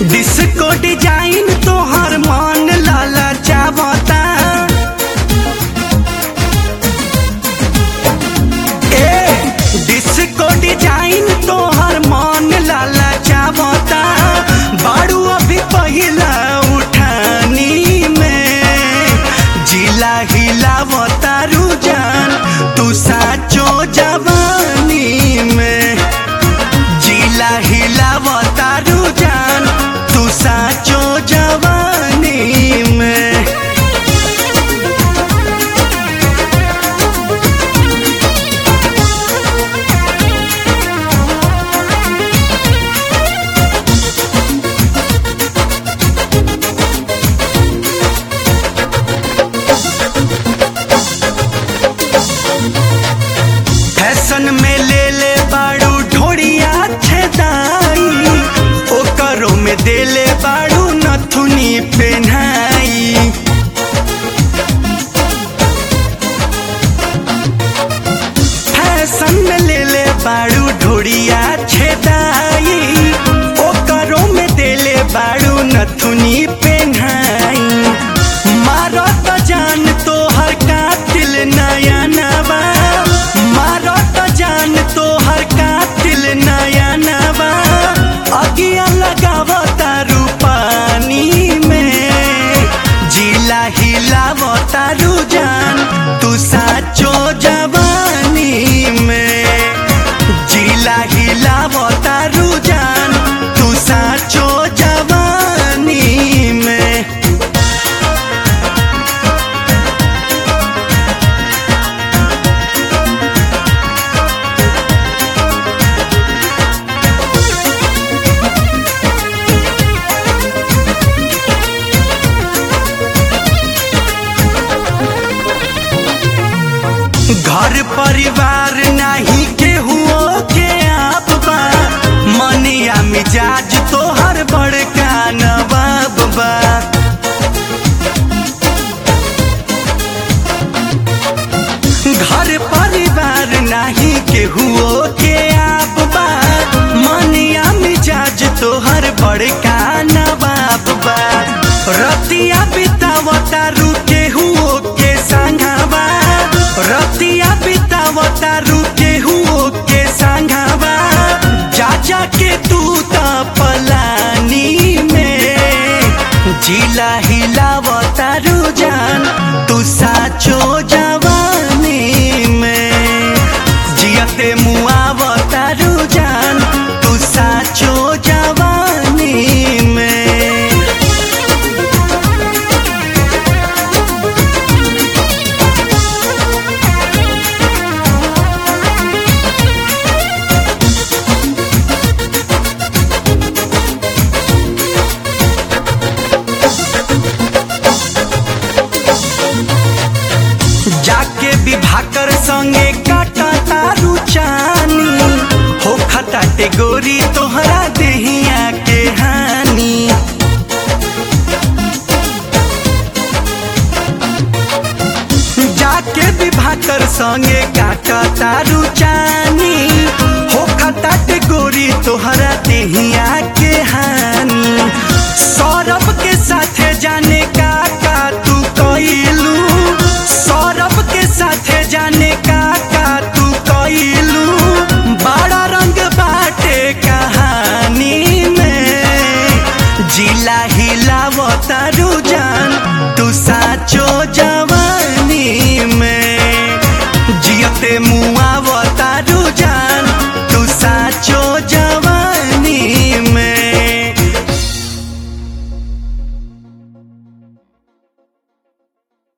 disco design तोहर मन लाला चावता ए disco design तोहर मन लाला चावता बाड़ू अभी पहिला उठानी में जिला हिलावता रुजान तू साचो जवानी में जिला हिलावता रुजान तू साचो जवानी में फैशन में ले ले बाड़ू ढोड़िया छेदाई ओकरो में दे ले बाड़ू नथुनी पेन्हाई फैशन में ले ले बाड़ू ढोड़िया छेदाई ओकरो में दे ले बाड़ू नथुनी पेन्हाई मारो तो जान तो हर कातिल नया नवा मारो तो जान तो हर कातिल नया नवा अगिया लगावता रूपानी में जिला हिलावता रुजान तू साचो जवानी में जिला हिलावता रुजान तू साचो जवानी में घर परिवार नाही केहू के आप बा मनिया मिजाज तोहर बड़का नवाब बा घर परिवार नाही केहू के आप बा मनिया मिजाज तोहर बड़का नवाब बा रतिया बितावता रू केहू के संघावा रतिया बितावता रू केहू के संघावा जा जा के तू त पलानी में जिला हिलावता रुजान तू साचो जवानी में जियते मुआवता रुजान तू साचो जवानी में जाके विभाकर संगे काटा तारू चानी हो खटाटे गोरी तोहरा देहिया के हानि जाके विभाकर संगे काटा तारू चानी